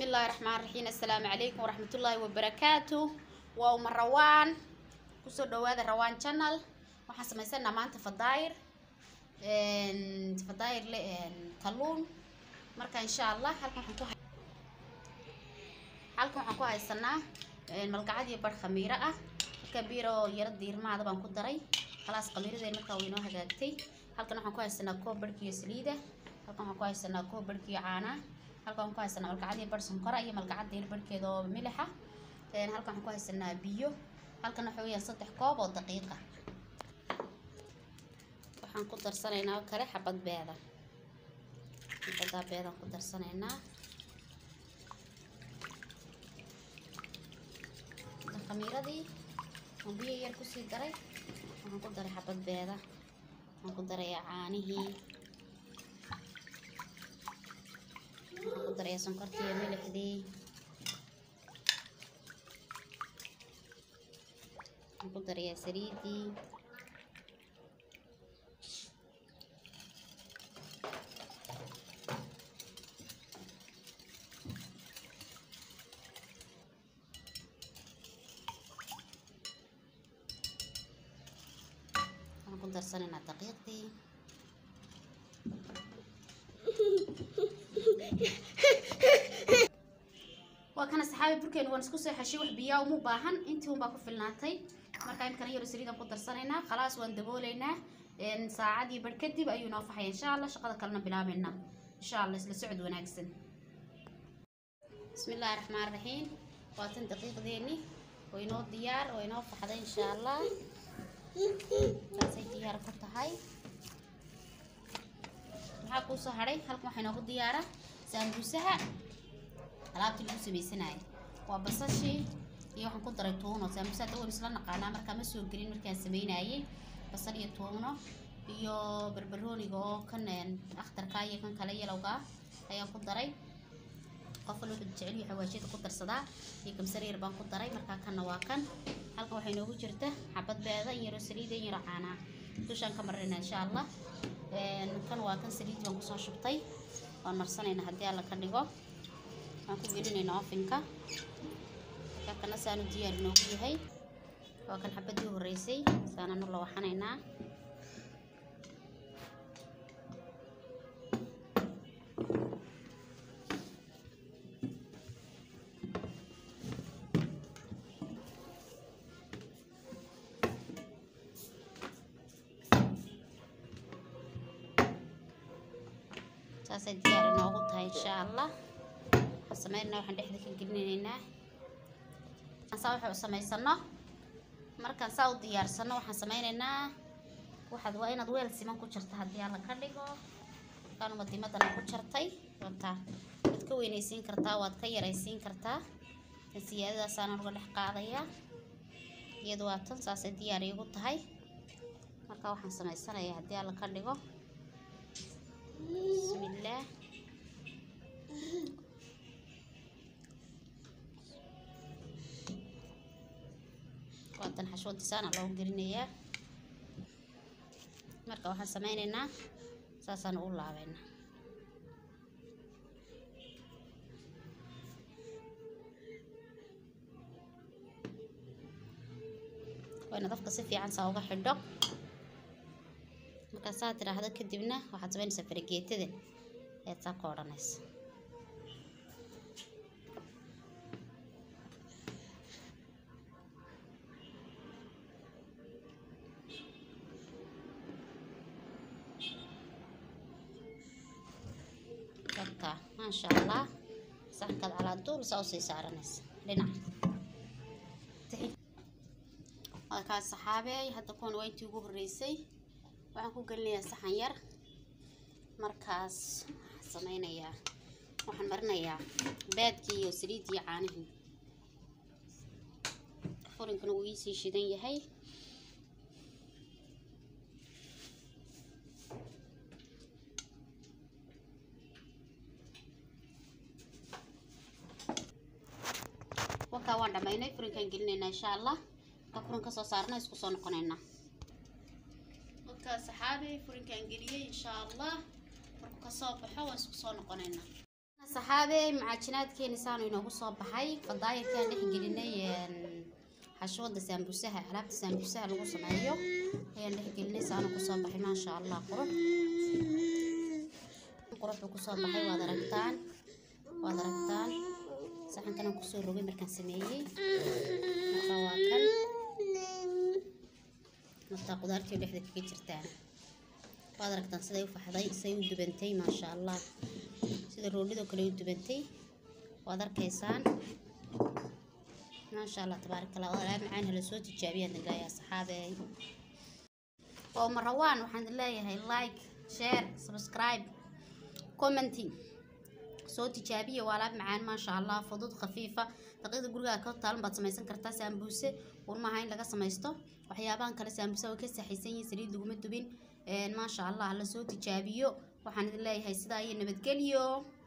الله الرحمن الرحيم السلام عليكم ورحمة الله وبركاته وأم روان kusoo dhawaada rawaan channel waxaan samaysanaa maanta fadaayir fadaayir le kalluun marka insha allah halkan waxaan ku halkan waxaan ku haysanaa malgacad iyo bar khamiiro ah marka biiro yaro diirmaada baan ku daray khalaas khamiiradeen markaa way inoo hagaagtay halkan waxaan ku haysanaa koob barhkiyo saliida halkan waxaan ku haysanaa koob barhkiyo caana halkan waxaan ku haysanaa malgacad iyo bar sonkora iyo malgacad diir barhkeeda oo milixa halkan waxaan ku haysanaa biyo halkan waxa weeyaan saddex koob oo daqiiqa waxaan ku darsanaynaa oo kale xabad beeda xabadaa beedaan ku darsanaynaa khamiiradii oo biyo yar kusii daray waxaan ku daray xabad beeda waxaan ku darayaa caanihii waxaan ku darayaa sonkortii iyo milixdii waxaan ku darayaa saliidii waxaan ku darsanaynaa daqiiqdii waa kana saxaabi burkeenu waan isku soo xeshay wax biyaa uma baahan intii unbaa ku filnaatay marka imkana yaro saliidaan ku darsanaynaa khalaas waan daboolaynaa saacadii bar kadib ayuu noo faxaya insha allah shaqada kalena bilaabaynaa insha allah isla socod wanaagsan bismi illaahi raxmaan raxiim waa tan daqiiqdeeni way noo diyaar way noo faxday insha allah taasay diyaar ku tahay maxaa kuu soo hadhay halkan waxaa inoogu diyaara saambuusaha alaabtii lagu samaysanayay waa basashii iyo waxaan ku daray tuuno saambuusa hadda waan isla naqaanaa markaa ma soo gelin markaan samaynayay basal iyo tuuno iyo barbarooniga oo kan akhtarka iyo kan kale yalowga ayaan ku daray qof walba wuxuu jecel yahay xawaashiyada ku darsadaa iyo kamsar yar baan ku daray markaa kanna waa kan halkan waxay noogu jirta xabad beeda in yaro saliida in yaro caanaa dushaan ka marina insha allah kan waa kan saliid baan kusoo shubtay waan marsanaynaa haddii alla ka dhigo waan ku gelinaynaa ofinka kana saanu diyaar inoogu yahay waa kan xabadii horeysay saananu la waxanaynaa saasay diyaar inoogu tahay insha allah waxaan sameynaa waxaan dhexda ka gelinaynaa saa waxay u samaysano markaan saa u diyaarsano waxaan sameynaynaa waxaad waa inaad weel siman ku jarta haddii alla ka dhigo markaan madimadana ku jartay wata waad ka weynaysiin kartaa waad ka yaraysiin kartaa tan siyaadadaasaan uga dhex qaadaya iyadu waa tan saasay diyaar iigu tahay marka waxaan samaysanayaa haddii alla ka dhigo bismillaah waatan xashwadisaana loogu gelinayaa marka waxaan sameynaynaa saasaan u laabaynaa wayna dafka si fiican saa uga xidho markaa saa tiraahdo kadibna waxaad sameynaysaa farageetada ayaad saa ka odhanaysa marka maasha allah saxankaad calaaduul saa usii saaranaysa dhinac waa kaa saxaabeey hadda kuwan waa intii ugu horreysay waxaan ku gelinayaa saxan yar markaas waxaan sameynayaa waxaan marinayaa baadkii iyo saliiddii iyo caanihii furinkana wuu iisii shidan yahay wakaa waan dhammaynay furinkaan gelinaynaa insha allah markaa furin kasoo saarna isku soo noqonaynaa wakaa saxaabi furinkaan geliyey insha allah markuu kasoo baxo waan isku soo noqonaynaa saxaabey macaajinaadkeeni saanu inoogu soo baxay fadaayirkaan dhex gelinay xashwada saambusaha alaabta saambusaha lagu sameeyo ayaan dhex gelinay saanu kusoo baxay maasha allah qurux quruxuu kusoo baxay waad aragtaan waad aragtaan saxankanaan kusoo rogay markaan sameeyey marka waa kan martaa qudaartii dhexda kaga jirtaan waad aragtaan siday u faxday siday u dubantay maasha allah sida roolidoo kale u dubantay waad arkaysaan maasha allah tabaarak allah oo alaab macaan hala soo tijaabiyaan dangaayaa saxaabeey oo marawaan waxaan leeyahay like share subscribe commenting soo tijaabiya waa alaab macaan maasha allah fudud khafiifa daqiiqda gurigaa ka taalan baad samaysan kartaa saambuuse un maaha in laga samaysto waxyaabahan kale saambuuse way ka saxaysan yihiin saliid laguma dubin maasha allah la soo tijaabiyo waxaan idin leeyahay sidaa iyo nabadgelyo